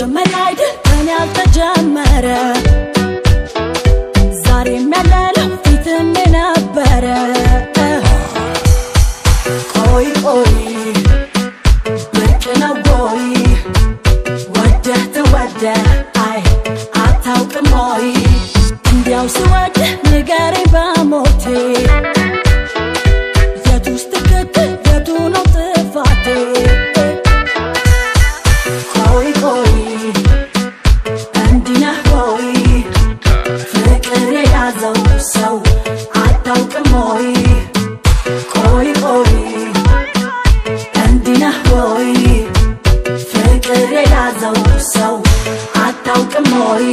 መጀመሪያ አይደል ከኔ ያልተጀመረ ዛሬም ያለነው ፊትም የነበረ ቆይ ቆይ ብርቅ ነው ወይ ወደህ ትወደህ አይ አታውቅም ወይ እንዲያው ስወድህ ንገረኝ በሞቴ የቱስ ትክክል የቱ ነው ጥፋቴ ቆይ ቆይ እንዲህ ነህ ወይ ፍቅር የያዘው ሰው አታውቅም ወይ ቆይ ቆይ እንዲህ ነህ ወይ ፍቅር የያዘው ሰው አታውቅም ወይ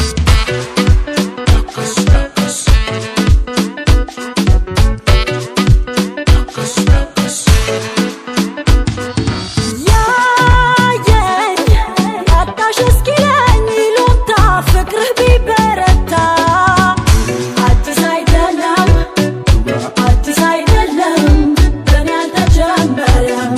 ያየኝ አጣሽ እስኪለኝ ይሉኝታ ፍቅርህ ቢበረታ አዲስ አይደለም አዲስ አይደለም በኔ አልተጀመረም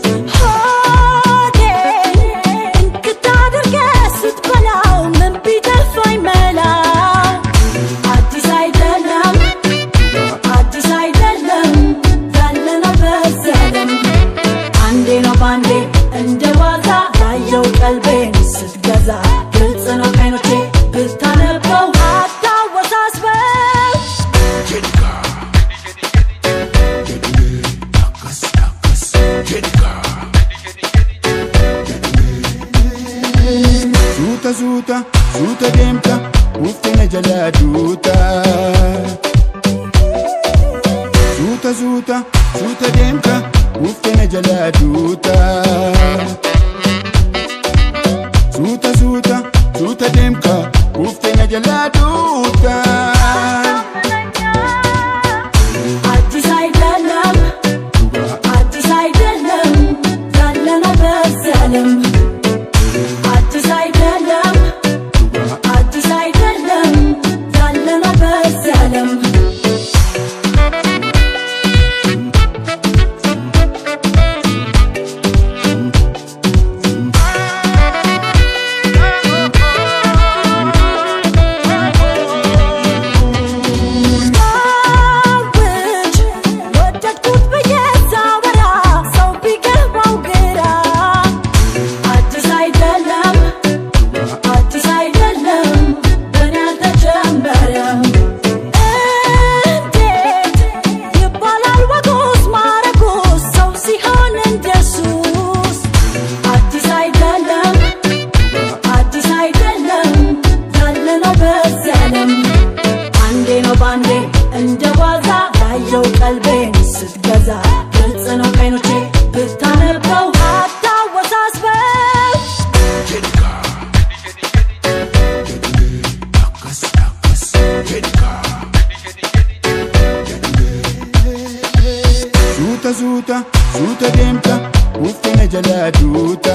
ሆዴን እንክት አድርገህ ስትበላው ምን ቢተፋኝ መላ አዲስ አይደለም አዲስ አይደለም ያለነው በዚህ ዓለም አንዴ ነው ባንዴ እንደ ዋዛ ያየው ቀልቤን ስትገዛ ግልጽ ነው ከዓይኖቼ ብታነበው አታወሳስበው Suuta suuta suuta deemta uffina jalaa duuta. Suuta suuta suuta deemta uffina jalaa duuta. Suuta suuta suuta deemta uffina jalaa duuta. አዲስ አይደለም አዲስ አይደለም ያለነው በዚህ ዓለም አዲስ አይደለም አዲስ አይደለም ያለነው በዚህ ዓለም ሰዎች ወደድኩት ብዬ ሳወራ ሰው ቢገባው ግራ አዲስ አይደለም አዲስ አይደለም በኔ አልተጀመረም እንዴት ይባላል ወጉስ ማረጉስ ሰው ሲሆን እንደሱስ አዲስ አይደለም አዲስ አይደለም ያለነው በዚህ ዓለም አንዴ ነው ባንዴ እንደ ዋዛ ያየው ቀልቤን ስትገዛ ግልጽ ነው ከዓይኖቼ ብታነበው አታወሳስበው Suuta suuta suuta deemta uffina jalaa duuta.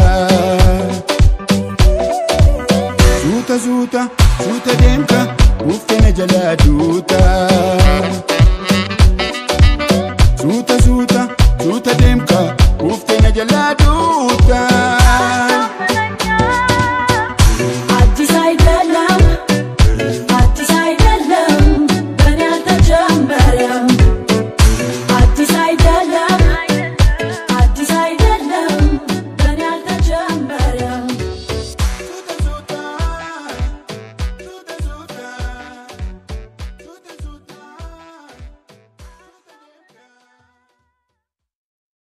Suuta suuta suuta deemta uffina jalaa duuta.